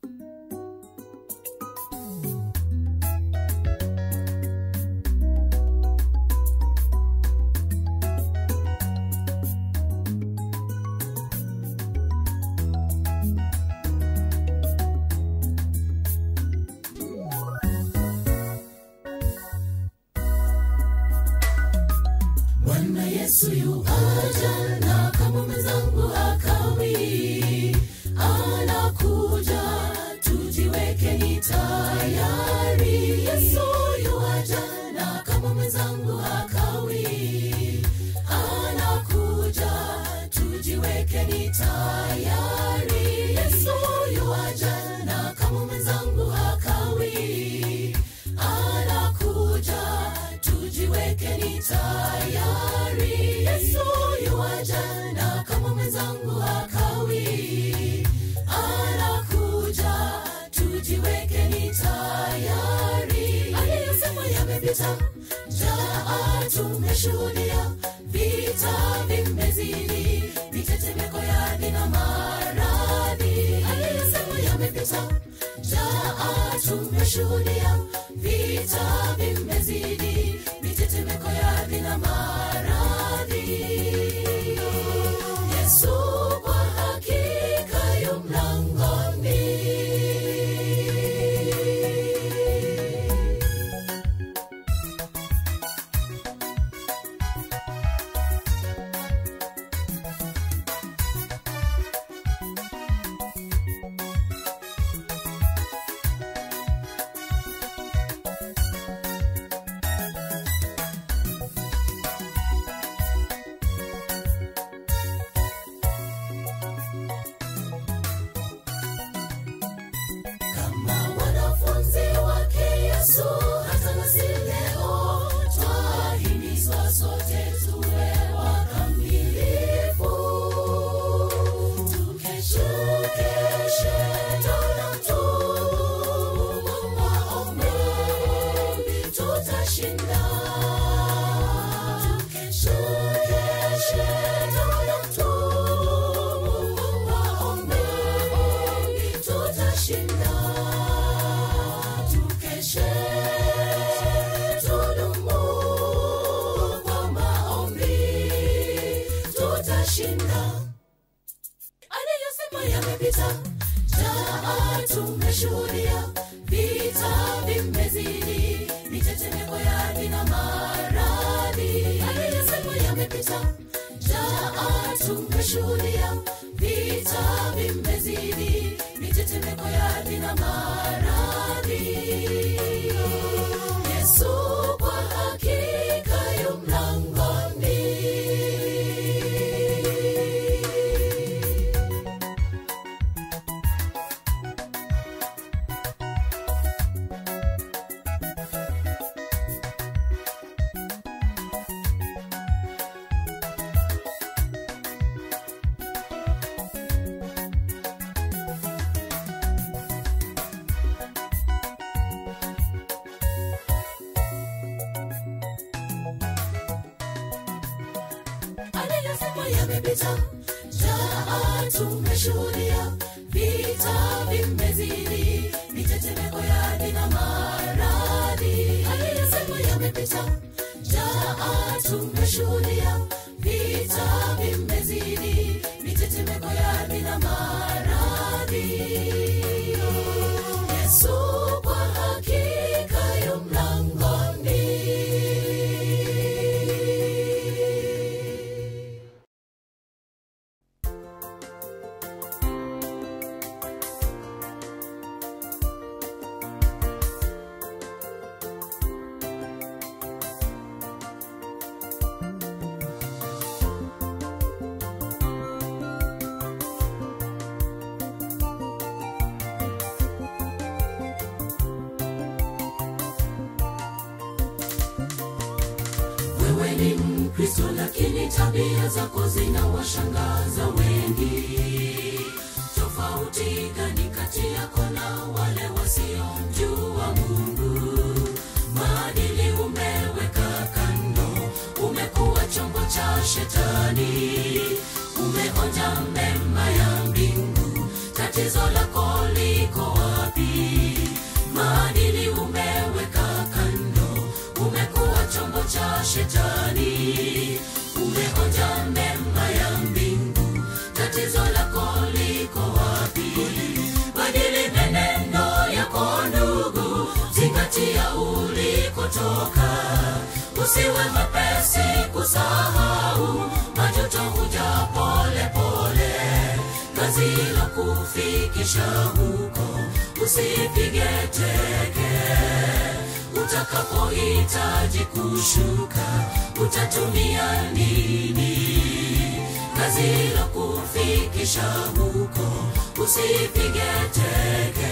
Bwana Yesu yu aja na kama mwenzangu hakawi, anakuja tujiwekeni tayari. Yesu yu aja na kama mwenzangu hakawi, anakuja tujiwekeni tayari. Yesu yu aja na kama mwenzangu hakawi, anakuja tujiwekeni tayari. Yesu yuaja na kama mwenzangu hakawi, anakuja tujiwekeni tayari. Aliyosema yamepita, jaa tumeshuhudia, vita vimezidi, mitetemeko ya ardhi na maradhi. Aliyosema yamepita, jaa tumeshuhudia, vita vimezidi, mitetemeko ya ardhi na maradhi. Yesu kwa hakika yu mlangoni. kama wanafunzi wake Yesu, hata nasi leo twahimizwa sote tuwe wakamilifu, tukeshe keshe tunatubu kwa maombi, tutashinda. Tukeshe keshe tunatubu kwa maombi, tutashinda. Tukeshe tudumu kwa maombi, tutashinda aliyosema yamepita, jaa tumeshuhudia, vita vimezidi, mitetemeko ya ardhi na maradhi. Aliyosema yamepita, jaa tumeshuhudia, vita vimezidi, mitetemeko ya ardhi na maradhi. Yesu kwa hakika yu mlangoni. aliyosema yamepita, jaa tumeshuhudia, vita vimezidi, mitetemeko ya ardhi na maradhi. Aliyosema yamepita, jaa tumeshuhudia, vita vimezidi, mitetemeko ya ardhi na maradhi. Yesu kwa hakika yu mlangoni. wewe ni mkristo lakini tabia zako zinawashangaza wengi tofauti gani kati yako na wale wasiomjua mungu maadili umeweka kando umekuwa chombo cha shetani umeonja mema ya mbingu tatizo lako liko usiwe mwepesi kusahau majuto huja pole pole kazi la kufikisha huko usipige teke utakapohitaji kushuka utatumia nini kazi la kufikisha huko usipige teke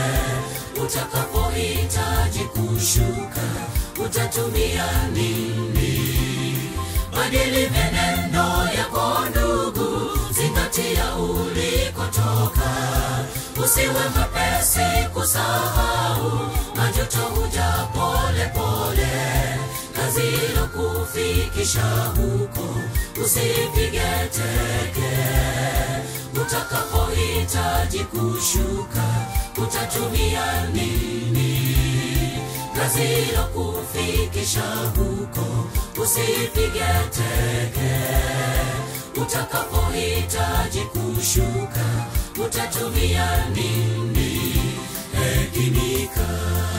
utakapohitaji kushuka utatumia nini badili menendo yako ndugu zingatia ulikotoka usiwe mwepesi kusahau majuto huja pole pole kazi la kufikisha huko usipige teke utakapohitaji kushuka utatumia nini kazi la kufikisha huko usipige teke utakapohitaji kushuka utatumia nini hekimika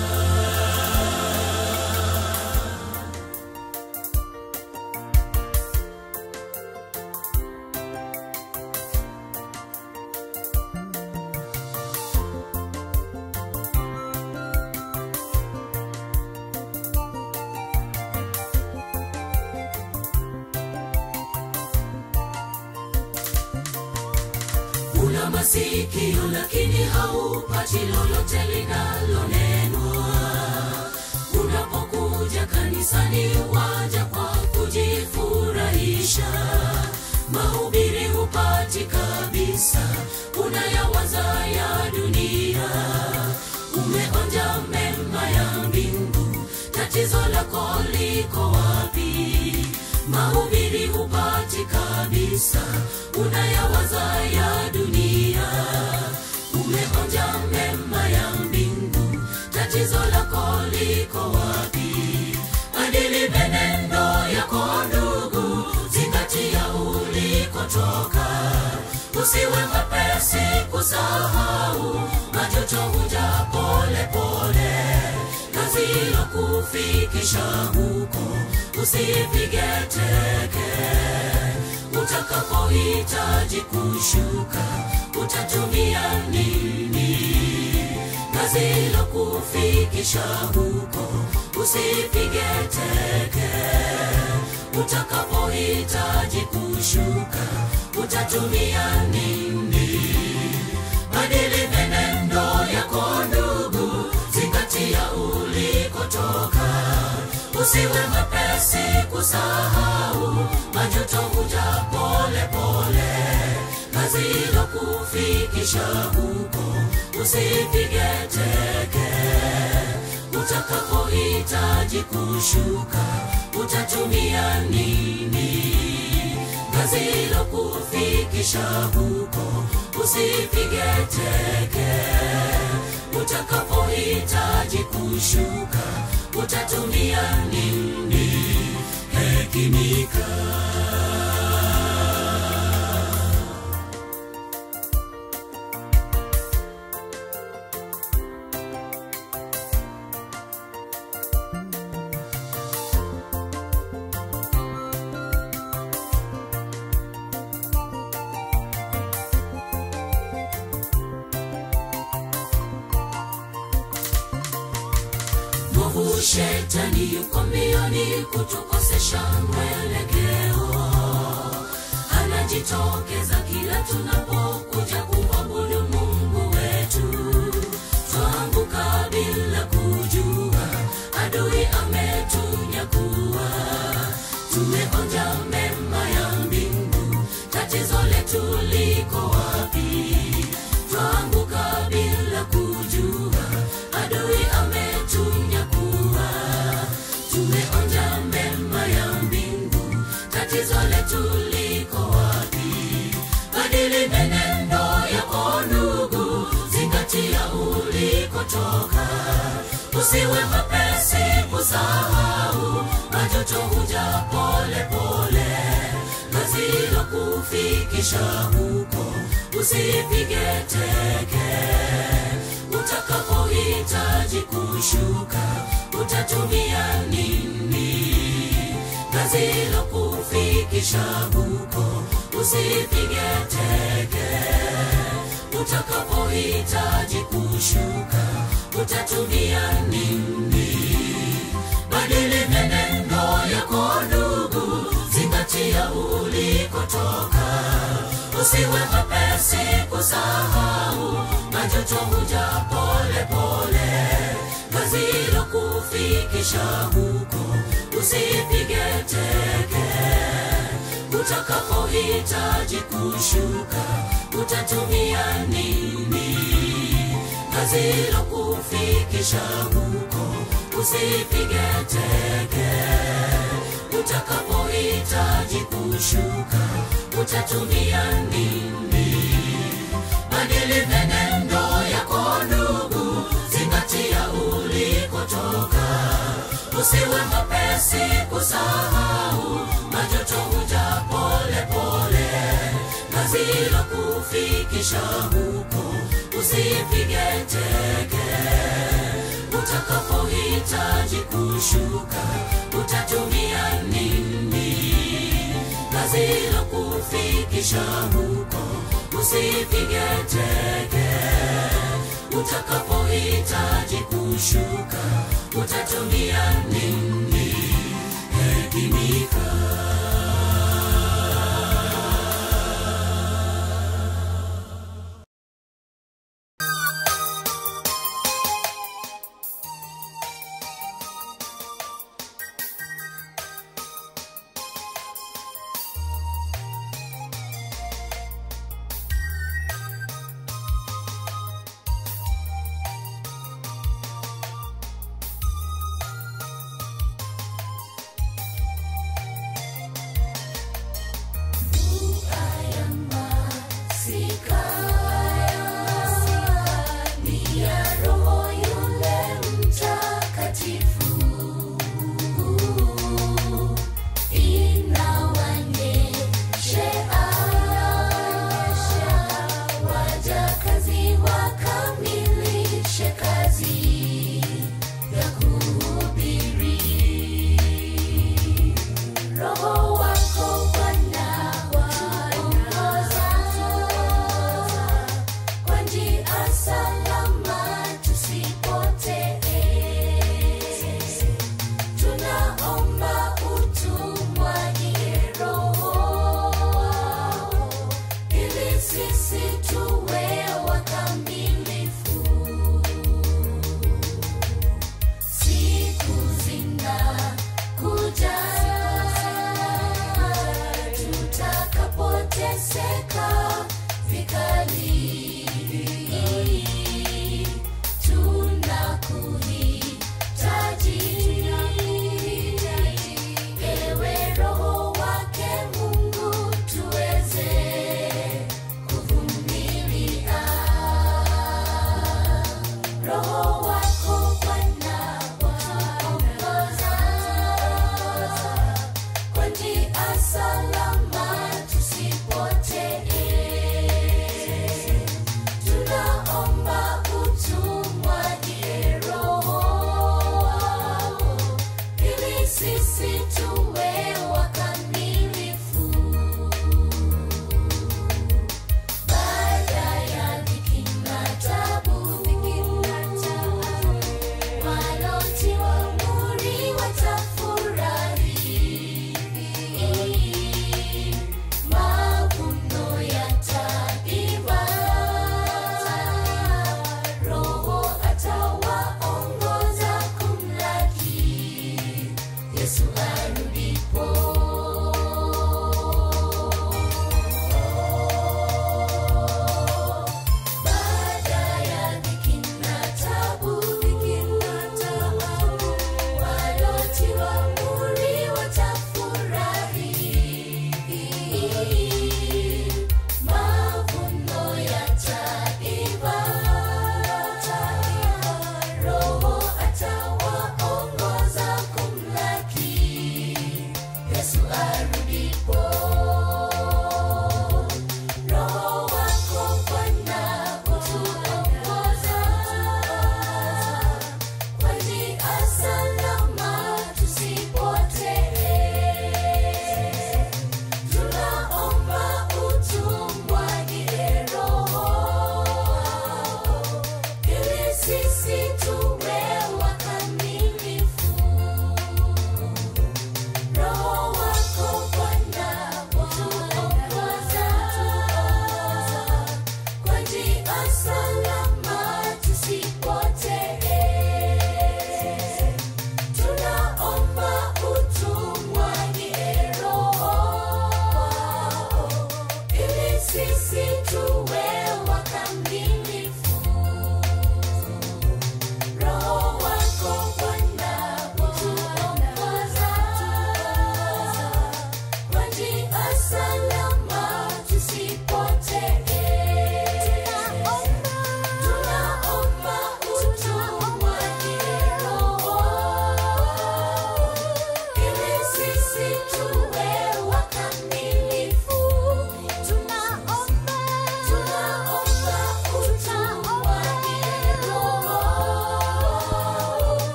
una masikio lakini haupati lolote linalonenwa unapokuja kanisani waja kwa kujifurahisha mahubiri hupati kabisa unayawaza ya dunia umeonja mema ya mbingu tatizo lako liko wapi mahubiri hupati kabisa unayawaza ya dunia umeonja mema ya mbingu tatizo lako liko wapi adili menendo yako ndugu zingatia ulikotoka usiwe mwepesi kusahau majuto huja pole pole kazi la kufikisha huko usipige teke utakapohitaji kushuka utatumia nini kazi la kufikisha huko usipige teke utakapohitaji kushuka utatumia nini badili menendo yako ndugu zingatia ulikotoka usiwe mwepesi kusahau majuto huja pole pole kazi la kufikisha huko usipige teke utakapohitaji kushuka utatumia nini kazi la kufikisha huko usipige teke utakapohitaji kushuka utatumia nini hekimika mwovu shetani yuko mbioni kutukosesha mwelekeo anajitokeza kila tunapokuja kuabudu mungu wetu twaanguka bila kujua adui ametunyakua tumeonja mema ya mbingu tatizo letu liko wapi twaanguka bila kujua adui ametunyakua tumeonja mema ya mbingu tatizo letu liko wapi badili menendo yako ndugu zingatia ulikotoka usiwe mwepesi kusahau majuto huja pole pole kazi la kufikisha huko usipige teke utakapohitaji kushuka utatumia nini kufikisha huko usipige teke utakapohitaji kushuka utatumia nini badili menendo yako ndugu zingatia ulikotoka usiwe mapesi kusahau majuto huja pole pole gazilo kufikisha huko usipige teke utakapohitaji kushuka utatumia nini gazilo kufikisha huko usipige teke utakapohitaji kushuka utatumia nini badili menendo yako ndugu zingatia ulikotoka usiwe mapesi kusahau majoto huja pole pole gazilo kufikisha huko usipige teke utakapohitaji kushuka utatumia nini gazilo kufikisha huko usipige teke utakapohitaji kushuka utatumia nini hekimika Roho wako Bwana waongoza kwa njia salama tusipotee. Tunaomba utumwagie Roho wako ili sisi tuwe wakamilifu. Siku zinakuja tutakapoteseka vikali, tunakuhitaji ewe Roho wake Mungu, tuweze kuvumilia. Roho wako Bwana waongoza kwa njia salama tusipotee. Tunaomba utumwagie Roho wako ili sisi tuwe wakamilifu. Baada ya dhiki na taabu,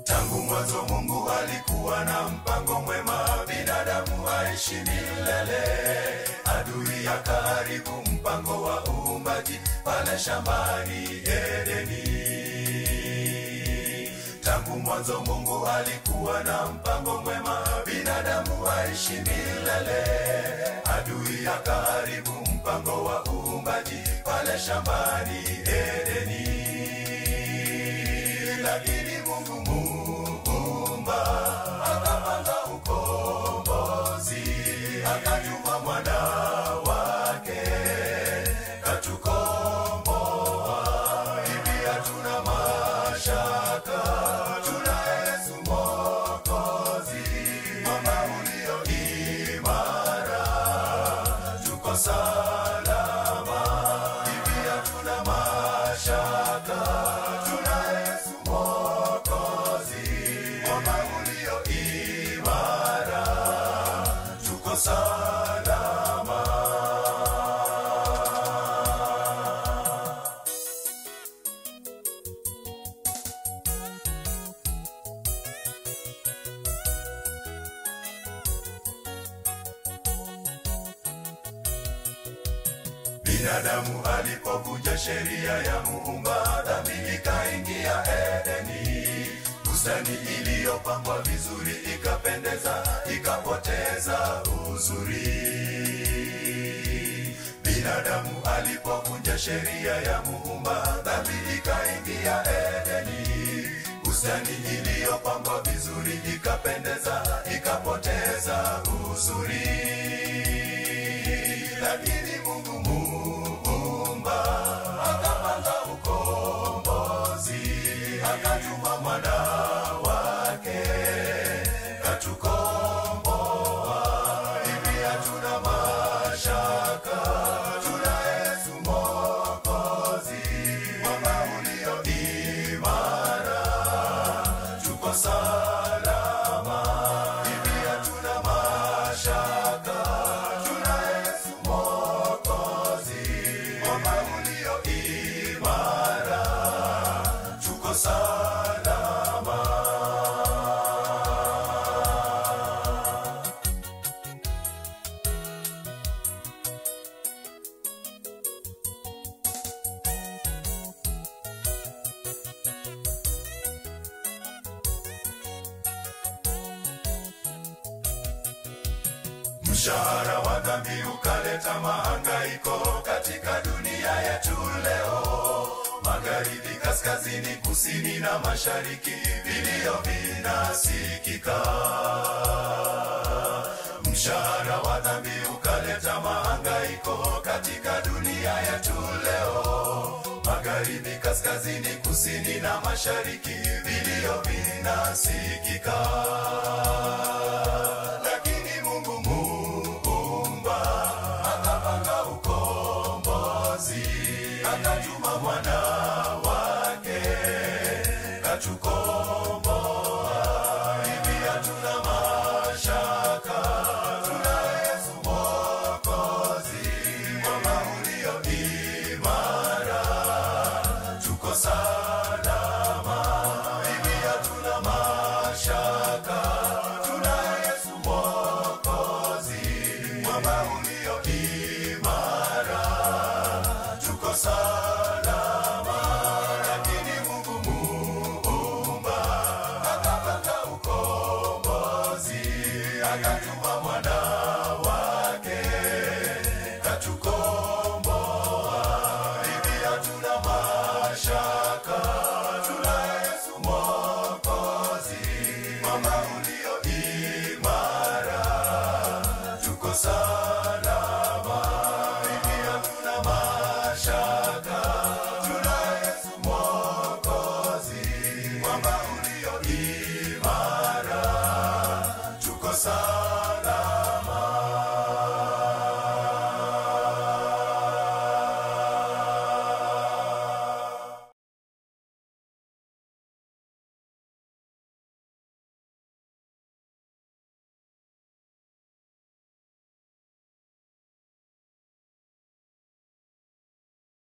Tangu mwanzo Mungu alikuwa na mpango mwema, binadamu aishi milele. Adui akaharibu mpango wa uumbaji pale shambani Edeni. Tangu mwanzo Mungu alikuwa na mpango mwema, binadamu aishi milele. Adui akaharibu mpango wa uumbaji pale shambani Edeni. Lakini Mungu muumba akapanga ukombozi, akatuma mwana wake katukomboa. Hivi hatuna mashaka, tuna Yesu Mwokozi, mwamba ulio imara, tuko salama. Hivi hatuna mashaka, tuna Yesu Mwokozi, mwamba ulio imara, tuko salama. Binadamu alipovunja sheria ya Muumba, dhambi ikaingia Edeni. Bustani iliyopambwa vizuri ikapendeza, ikapoteza uzuri. Binadamu alipovunja sheria ya Muumba, dhambi ikaingia Edeni. Bustani iliyopambwa vizuri ikapendeza, ikapoteza uzuri lakini Mungu muumba akapanga ukombozi, akatuma mwana wake katukomboa. Hivi hatuna mashaka, tuna Yesu Mwokozi, mwamba ulio imara, tuko salama. Hivi hatuna mashaka, tuna Yesu Mwokozi, mwamba ulio imara, tuko salama. Mshahara wa dhambi ukaleta mahangaiko katika dunia yetu leo. Magharibi, kaskazini, kusini na mashariki, vilio vinasikika. Mshahara wa dhambi ukaleta mahangaiko katika dunia yetu leo. Magharibi, kaskazini, kusini na mashariki, vilio vinasikika lakini Mungu muumba akapanga ukombozi, akatuma mwana wake katukomboa.